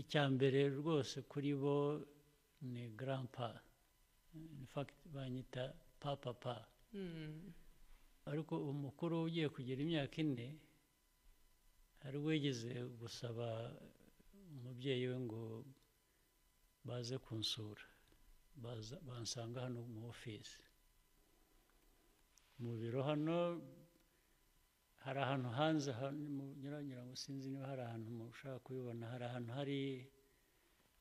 icya mbere rwose kuri bo ni garampa fagiti banyita papapa ariko umukuru ugiye kugira imyaka ine hari uwigeze gusaba umubyeyi we ngo baze kunsura bansanga hano mu ofisi mu biro hano hari ahantu hanze nyuranyura ngo sinzi niba hari ahantu mushaka kubibona hari ahantu hari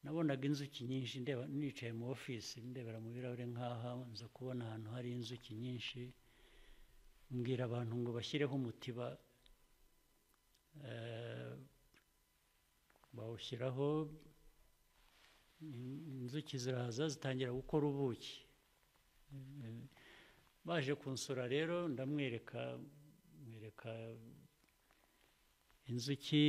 nabonaga inzuki nyinshi ndeba nicaye mu ofisi ndebera mu birahure nk'aha nza kubona ahantu hari inzuki nyinshi mbwira abantu ngo bashyireho umutiba bawushyiraho inzuki ziraza zitangira gukora ubuki baje kunsura rero ndamwereka mwereka inzuki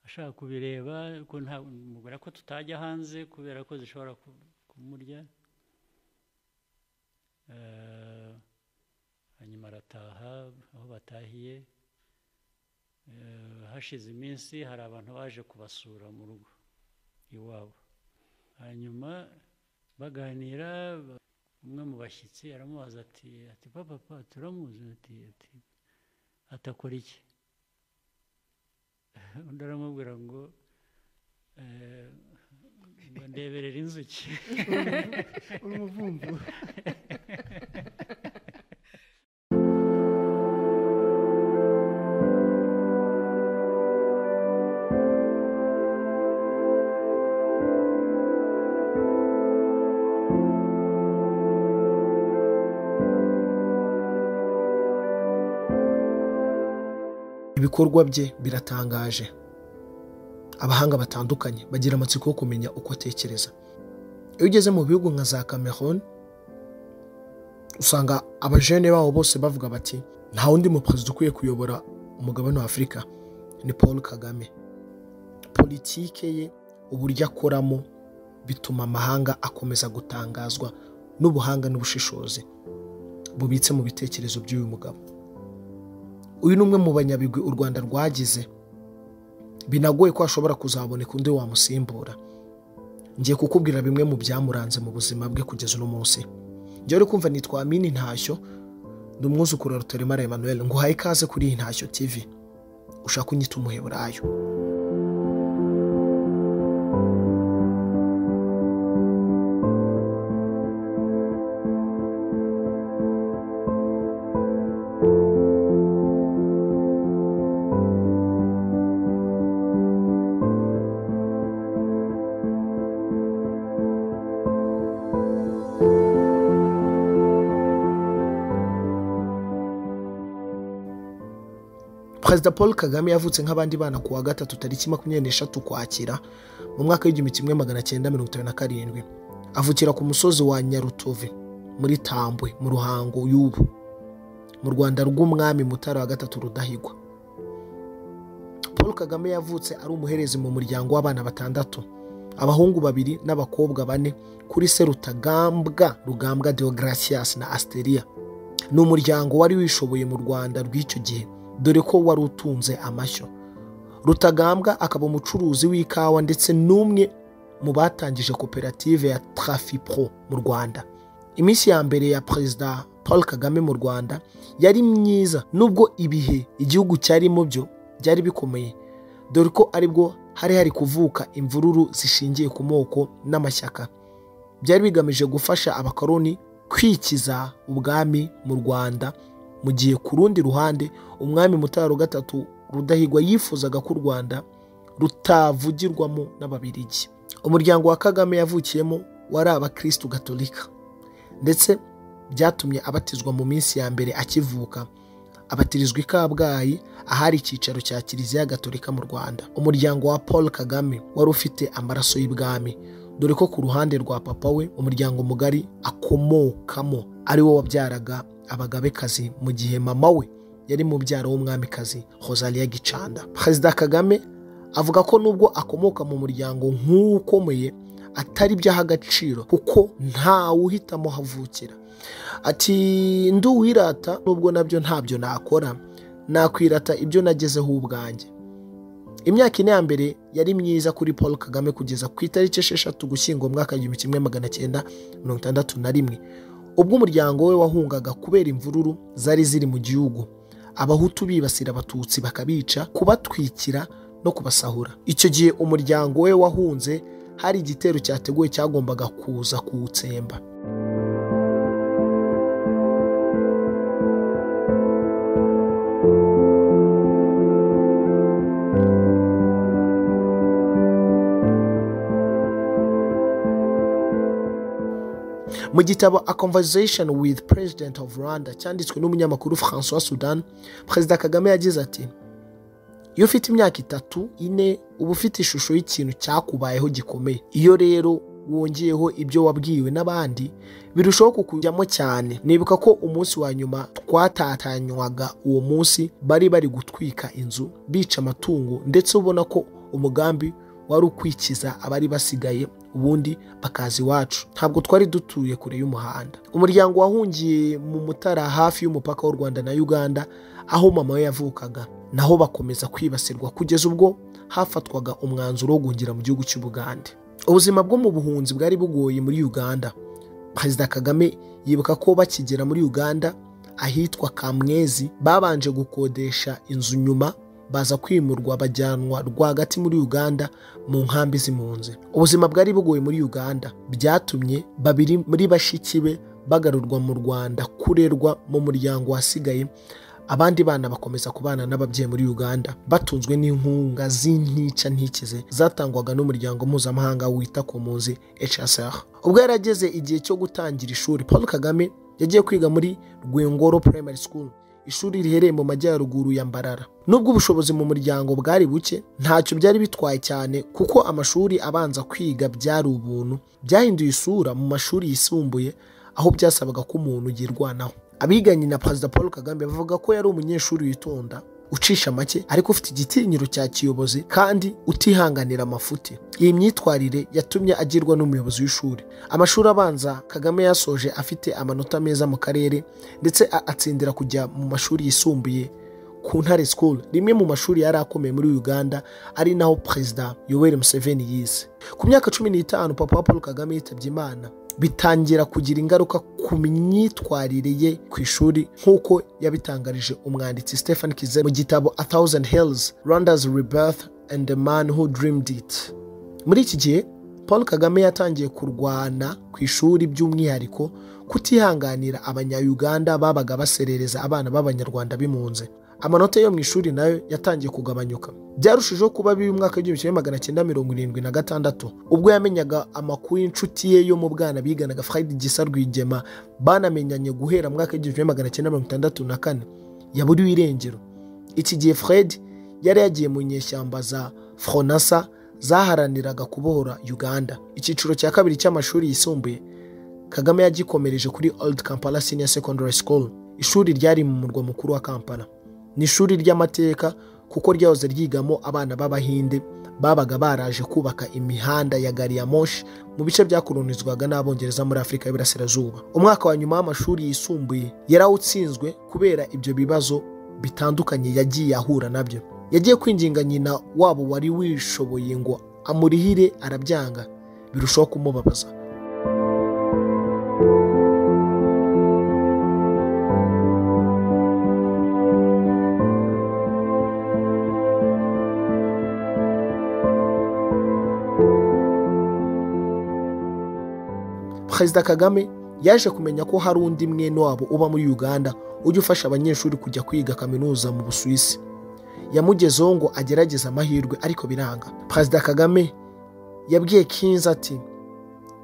ashaka kubireba mubwira ko tutajya hanze kubera ko zishobora kumurya hanyuma arataha aho batahiye hashize iminsi hari abantu baje kubasura mu rugo iwabo hanyuma baganira umwe mu bashyitsi aramubaza ati ati papa turamuzi ati ati atakora iki undi aramubwira ngo ndeberera inzuki urumuvumvu ibikorwa bye biratangaje abahanga batandukanye bagira amatsiko yo kumenya uko atekereza iyo ugeze mu bihugu nka za cameroon usanga abajene babo bose bavuga bati nta wundi muperezida ukwiye kuyobora umugabane wa afurika ni paul kagame politike ye uburyo akoramo bituma amahanga akomeza gutangazwa n'ubuhanga n'ubushishozi bubitse mu bitekerezo by'uyu mugabo uyu ni umwe mu banyabigwi u rwanda rwagize binagoye ko hashobora kuzaboneka undi wamusimbura ngiye kukubwira bimwe mu byamuranze mu buzima bwe kugeza uno munsi njyewe uri kumva nitwa amini ntashyo ndi umwuzukuru wa rutaremara emmanuel nguhaye ikaze kuri iyi ntashyo tv ushaka unyita umuheburayo perezida paul kagame yavutse nk'abandi bana ku wa gatatu tariki makumyabiri n'eshatu ukwakira mu mwaka w'igihumbi kimwe magana cyenda mirongo itanu na karindwi avukira ku musozi wa nyarutove muri tambwe mu ruhango y'ubu mu rwanda rw'umwami mutara wa gatatu rudahigwa paul kagame yavutse ari umuherezi mu muryango w'abana batandatu abahungu babiri n'abakobwa bane kuri se rutagambwa rugambwa deogratias na asteriya ni umuryango wari wishoboye mu rwanda rw'icyo gihe dore ko wari utunze amashyo rutagambwa akaba umucuruzi w'ikawa ndetse n'umwe mu batangije koperative ya trafipro mu rwanda iminsi ya mbere ya perezida paul kagame mu rwanda yari myiza nubwo ibihe igihugu cyarimo byo byari bikomeye dore ko aribwo hari hari kuvuka imvururu zishingiye ku moko n'amashyaka byari bigamije gufasha abakoroni kwikiza ubwami mu rwanda mu gihe ku rundi ruhande umwami mutara gatatu rudahigwa yifuzaga ko u rwanda rutavugirwamo n'ababirigi umuryango wa kagame yavukiyemo wari abakirisitu gatolika ndetse byatumye abatizwa mu minsi ya mbere akivuka abatirizwa i kabgayi ahari icyicaro cya kiliziya gatolika mu rwanda umuryango wa paul kagame wari ufite amaraso y'ibwami dore ko ku ruhande rwa papa we umuryango mugari akomokamo ari wo wabyaraga abagabekazi mu gihe mama we yari mu byaro w'umwamikazi Rosalia Gicanda perezida kagame avuga ko nubwo akomoka mu muryango nk'ukomeye atari byaha agaciro kuko ntawe uhitamo havukira ati nduwirata nubwo nabyo ntabyo nakora nakwirata ibyo nagezeho ubwanjye imyaka ine ya mbere yari myiza kuri paul kagame kugeza ku itariki esheshatu gushyingo mu mwaka w'igihumbi kimwe magana cyenda mirongo itandatu na rimwe ubwo umuryango we wahungaga kubera imvururu zari ziri mu gihugu abahutu bibasira abatutsi bakabica kubatwikira no kubasahura icyo gihe umuryango we wahunze hari igitero cyateguwe cyagombaga kuza kuwutsemba mu gitabo a conversation with president of rwanda cyanditswe n'umunyamakuru francois sudan perezida kagame yagize ati iyo ufite imyaka itatu ine uba ufite ishusho y'ikintu cyakubayeho gikomeye iyo rero wongeyeho ibyo wabwiwe n'abandi birushaho kukujyamo cyane nibuka ko umunsi wa nyuma twatatanywaga uwo munsi bari bari gutwika inzu bica amatungo ndetse ubona ko umugambi wari ukwikiza abari basigaye ubundi bakaza iwacu ntabwo twari dutuye kure y'umuhanda umuryango wahungiye mu mutara hafi y'umupaka w'u rwanda na uganda aho mama we yavukaga naho bakomeza kwibasirwa kugeza ubwo hafatwaga umwanzuro wo guhungira mu gihugu cy'ubugande ubuzima bwo mu buhunzi bwari bugoye muri uganda perezida kagame yibuka ko bakigera muri uganda ahitwa kamwezi babanje gukodesha inzu nyuma baza kwimurwa bajyanwa rwagati muri uganda mu nkambi z'impunzi ubuzima bwari bugoye muri uganda byatumye babiri muri bashiki be bagarurwa mu rwanda kurerwa mu muryango wasigaye abandi bana bakomeza kubana n'ababyeyi muri uganda batunzwe n'inkunga z'intica ntikize zatangwaga n'umuryango mpuzamahanga wita ku mpunzi hsr ubwo yarageze igihe cyo gutangira ishuri paul kagame yagiye kwiga muri rwengoro primary school ishuri riherereye mu majyaruguru ya mbarara nubwo ubushobozi mu muryango bwari buke ntacyo byari bitwaye cyane kuko amashuri abanza kwiga byari ubuntu byahinduye isura mu mashuri yisumbuye aho byasabaga ko umuntu yirwanaho abiganye na perezida paul kagame bavuga ko yari umunyeshuri witonda ucisha make ariko ufite igitinyiro cya kiyobozi kandi utihanganira amafuti iyi myitwarire yatumye agirwa n'umuyobozi w'ishuri amashuri abanza kagame yasoje afite amanota meza mu karere ndetse atsindira kujya mu mashuri yisumbuye ku ntare school rimwe mu mashuri yari akomeye muri uganda ari naho perezida yoweri museveni yize ku myaka cumi n'itanu papa wa paul kagame yitabye imana bitangira kugira ingaruka ku myitwarire ye ku ishuri nk'uko yabitangarije umwanditsi Stephen Kize mu gitabo A Thousand Hills Rwanda's Rebirth and the Man Who Dreamed It muri iki gihe Paul Kagame yatangiye kurwana ku ishuri by'umwihariko kutihanganira abanyayuganda babaga baserereza abana b'abanyarwanda b'impunzi amanota yo mu ishuri nayo yatangiye kugabanyuka byarushijeho kuba bibi mu mwaka w'igihumbi kimwe magana cyenda mirongo irindwi na gatandatu ubwo yamenyaga amakuru y'inshuti ye yo mu bwana biganaga Fred Gisa Rwigema banamenyanye guhera mu mwaka w'igihumbi kimwe magana cyenda mirongo itandatu na kane yaburiwe irengero iki gihe Fred yari yagiye mu nyeshyamba za Fronasa zaharaniraga kubohora Uganda icyiciro cya kabiri cy'amashuri yisumbuye Kagame yagikomereje kuri Old Kampala Senior Secondary School ishuri ryari mu murwa mukuru wa Kampala ni ishuri ry'amateka kuko ryahoze ryigamo abana b'abahinde babaga baraje kubaka imihanda ya gari ya moshi mu bice byakolonizwaga n'abongereza muri afurika y'iburasirazuba umwaka wa nyuma w'amashuri yisumbuye yarawutsinzwe kubera ibyo bibazo bitandukanye yagiye ahura nabyo yagiye kwinginga nyina wabo wari wishoboye ngo amurihire arabyanga birushaho kumubabaza perezida kagame yaje kumenya ko hari undi mwene wabo uba muri uganda ujya ufasha abanyeshuri kujya kwiga kaminuza mu busuwisi yamugezeho ngo agerageze amahirwe ariko biranga perezida kagame yabwiye kinzi ati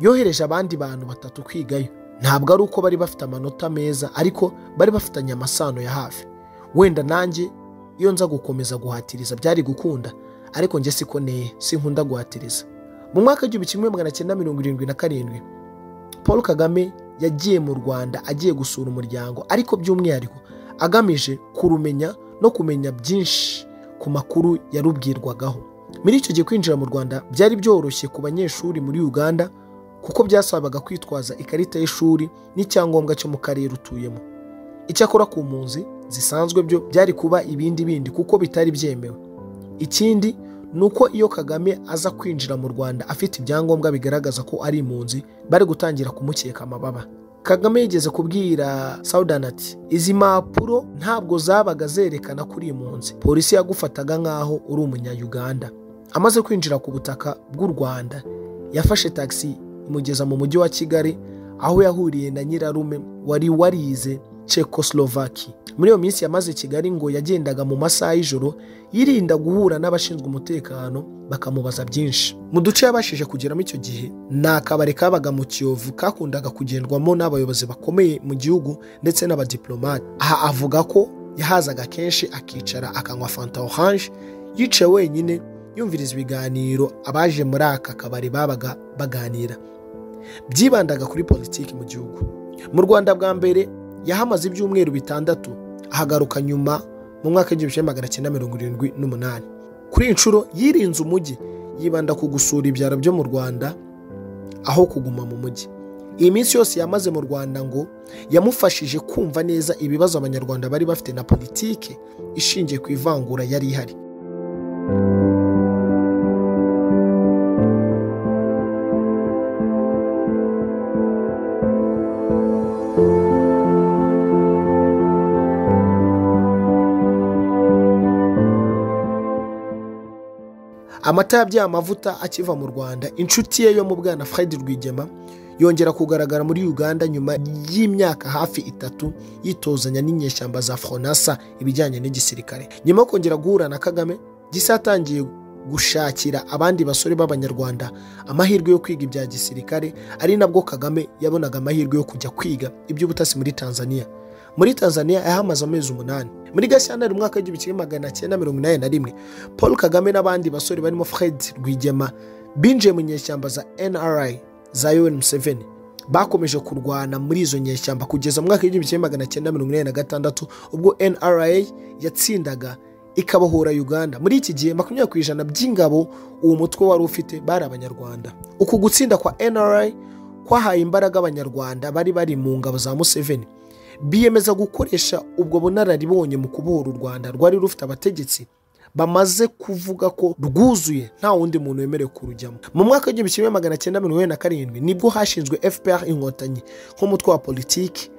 yohereje abandi bantu batatu kwigayo ntabwo ari uko bari bafite amanota meza ariko bari bafitanye amasano ya hafi wenda nanjye iyo nza gukomeza guhatiriza byari gukunda ariko njye siko neye sinkunda guhatiriza mu mwaka w'igihumbi kimwe magana cyenda mirongo irindwi na karindwi paul kagame yagiye mu rwanda agiye gusura umuryango ariko by'umwihariko agamije kurumenya no kumenya byinshi ku makuru yarubwirwagaho muri icyo gihe kwinjira mu rwanda byari byoroshye ku banyeshuri muri uganda kuko byasabaga kwitwaza ikarita y'ishuri n'icyangombwa cyo mu karere utuyemo icyakora ku mpunzi zisanzwe byo byari kuba ibindi bindi kuko bitari byemewe ikindi ni uko iyo kagame aza kwinjira mu rwanda afite ibyangombwa bigaragaza ko ari impunzi bari gutangira kumukeka amababa kagame yigeze kubwira sawudani ati izi mpapuro ntabwo zabaga zerekana ko uri impunzi polisi yagufataga nk'aho uri umunyayuganda amaze kwinjira ku butaka bw'u rwanda yafashe tagisi imugeza mu mujyi wa kigali aho yahuriye na nyirarume wari warize cekoslovaki muri iyo minsi yamaze i kigali ngo yagendaga mu masaha y'ijoro yirinda guhura n'abashinzwe umutekano bakamubaza byinshi mu duce yabashije kugeramo icyo gihe ni akabari kabaga mu kiyovu kakundaga kugendwamo n'abayobozi bakomeye mu gihugu ndetse n'abadiplomate aha avuga ko yahazaga kenshi akicara akanywa fanta oranje yicaye wenyine yumviriza ibiganiro abaje muri aka kabari babaga baganira byibandaga kuri politiki mu gihugu mu rwanda bwa mbere yahamaze ibyumweru bitandatu ahagaruka nyuma mu mwaka w'igihumbi kimwe magana cyenda mirongo irindwi n'umunani kuri iyi nshuro yirinze umujyi yibanda ku gusura ibyaro byo mu rwanda aho kuguma mu mujyi iyi minsi yose yamaze mu rwanda ngo yamufashije kumva neza ibibazo abanyarwanda bari bafite na politike ishingiye ku ivangura yari ihari amata yabyeye amavuta akiva mu rwanda inshuti ye yo mu bwana fred rwigema yongera kugaragara muri uganda nyuma y'imyaka hafi itatu yitozanya n'inyeshyamba za fronasa ibijyanye n'igisirikare nyuma yo kongera guhura na kagame gisa atangiye gushakira abandi basore b'abanyarwanda amahirwe yo kwiga ibya gisirikare ari nabwo kagame yabonaga amahirwe yo kujya kwiga iby'ubutasi muri tanzania muri tanzania yahamaze amezi umunani muri gashyantare umwaka w'igihumbi kimwe magana cyenda mirongo inani na rimwe paul kagame n'abandi basore barimo fred rwigema binjiye mu nyeshyamba za nri za un museveni bakomeje kurwana muri izo nyeshyamba kugeza mu mwaka w'igihumbi kimwe magana cyenda mirongo inani na gatandatu ubwo nra yatsindaga ikabohora uganda muri iki gihe makumyabiri ku ijana by'ingabo uwo mutwe wari ufite bari abanyarwanda uku gutsinda kwa nra kwahaye imbaraga abanyarwanda bari bari mu ngabo za museveni biyemeza gukoresha ubwo bunararibonye mu kubohora u rwanda rwari rufite abategetsi bamaze kuvuga ko rwuzuye nta wundi muntu wemerewe kurujyamo mu mwaka w'igihumbi kimwe magana cyenda mirongo inani na karindwi nibwo hashinzwe fpr inkotanyi nk'umutwe wa politiki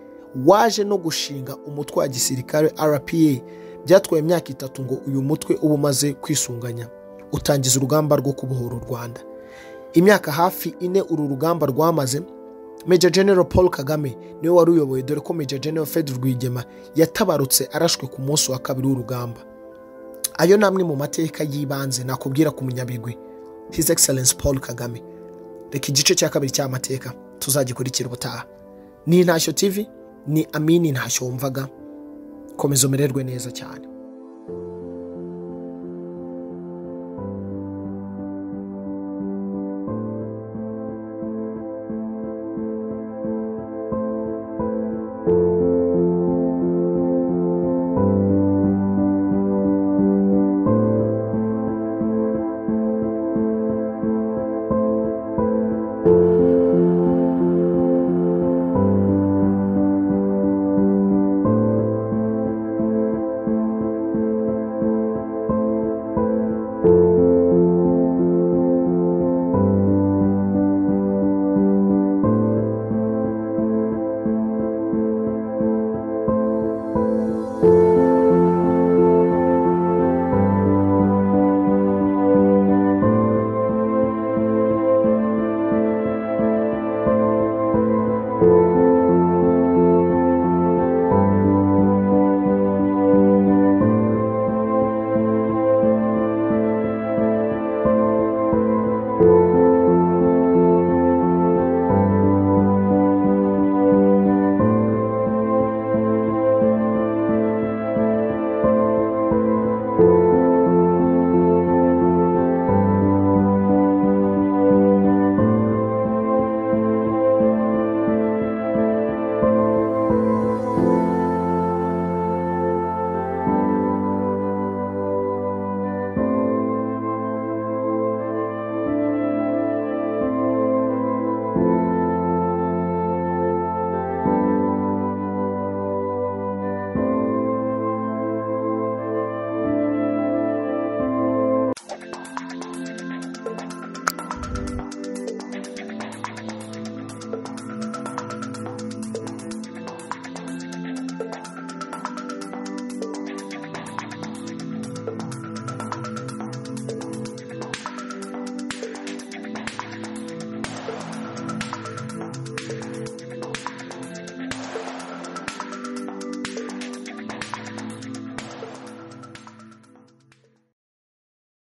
waje no gushinga umutwe wa gisirikare rpa byatwaye imyaka itatu ngo uyu mutwe uba umaze kwisunganya utangiza urugamba rwo kubohora u rwanda imyaka hafi ine uru rugamba rwamaze Major General paul kagame niwe wari uyoboye dore ko Major General fred rwigema yatabarutse arashwe ku munsi wa kabiri w'urugamba ayo ni amwe mu mateka y'ibanze nakubwira ku munyabigwi his excellence paul kagame reka igice cya kabiri cy'amateka tuzagikurikira ubutaha ni intashyo tv ni amini ntashyo wumvaga komeza umererwe neza cyane